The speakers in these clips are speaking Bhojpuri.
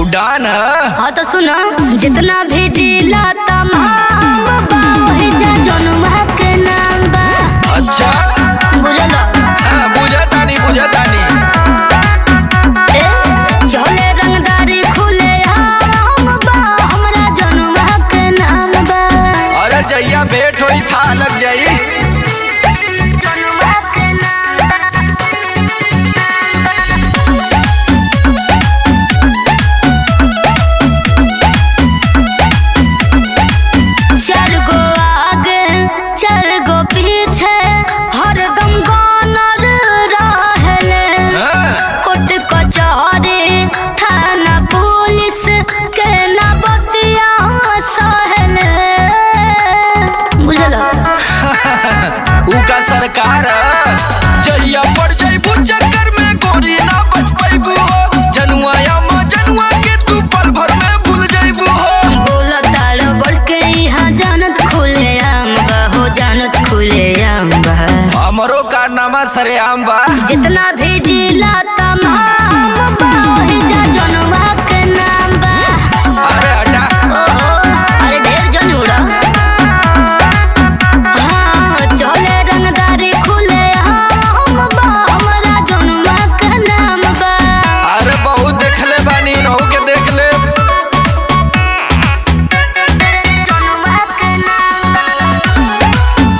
डान हाँ तो सुनो जितना भी जिला तमाम बा वही जा जनुमा के नाम बा अच्छा बुझल हाँ बुझा तानी बुझा तानी ए चले रंगदारी खुले आम बा हमरा जनुमा के नाम बा अरे जैया भेंट होई था लग जाई जनुमा के नाम बा चार गो आगे चार गो पीछे हरदम गानर रहले हाँ, कोर्ट कचहरी थाना पुलिस के ना बतिया सहले बुझल ऊ का सरकार जहिया पड़ जाइबू चक्कर में गोरी ना बच पाइबू हो जनुआ या माँ जनुआ के तू पल भर में भूल जाइबू हो बोल तार बढ़ के यहाँ जानत खुले आम बा हो जानत खुले आम बा हमरो कारनामा सरेआम बा जितना भी जिला तमाम बा वही जा जनवा के नाम बा अरे हटा ओहो अरे ढेर जन उड़ा हाँ चले रंगदारी खुले हम बा हमरा जनवा के नाम बा अरे बहुत देखले बानी नहु के देख ले जनवा के नाम बा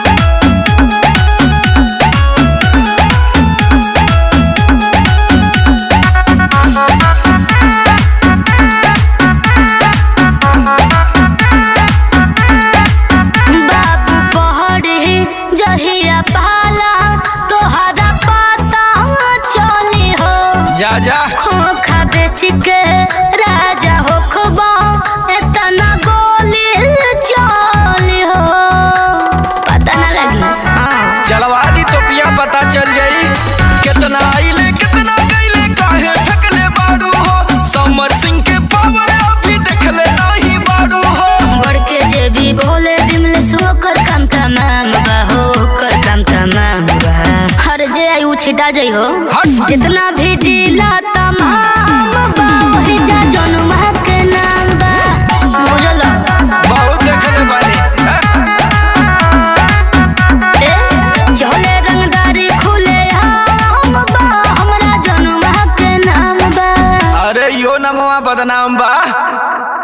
बाबू पहड़ी जहिया पाला तोहरा पता चली हो जा जा खोखा बेच के राजा हो खबा इतना गोली चली हो पता ना लगी हाँ चलवा दी तो पिया पता चल जाई कितना आइले कितना गईले काहे फेंकले बाड़ू हो समर सिंह के पावर अभी देखले नहीं बाड़ू हो बढ़ के जे भी बोले बिमलेश होकर काम तमाम बा होकर काम तमाम बा हर जे आई उ छिटा जाइ हो हट। जितना भी जिला तमाम बा वही जा जनुमा के नाम बा बुझल बहुत देखले बानी हाँ? ए चले रंगदारी खुले हम बा हमरा जनुमा के नाम बा अरे यो नमवा बदनाम बा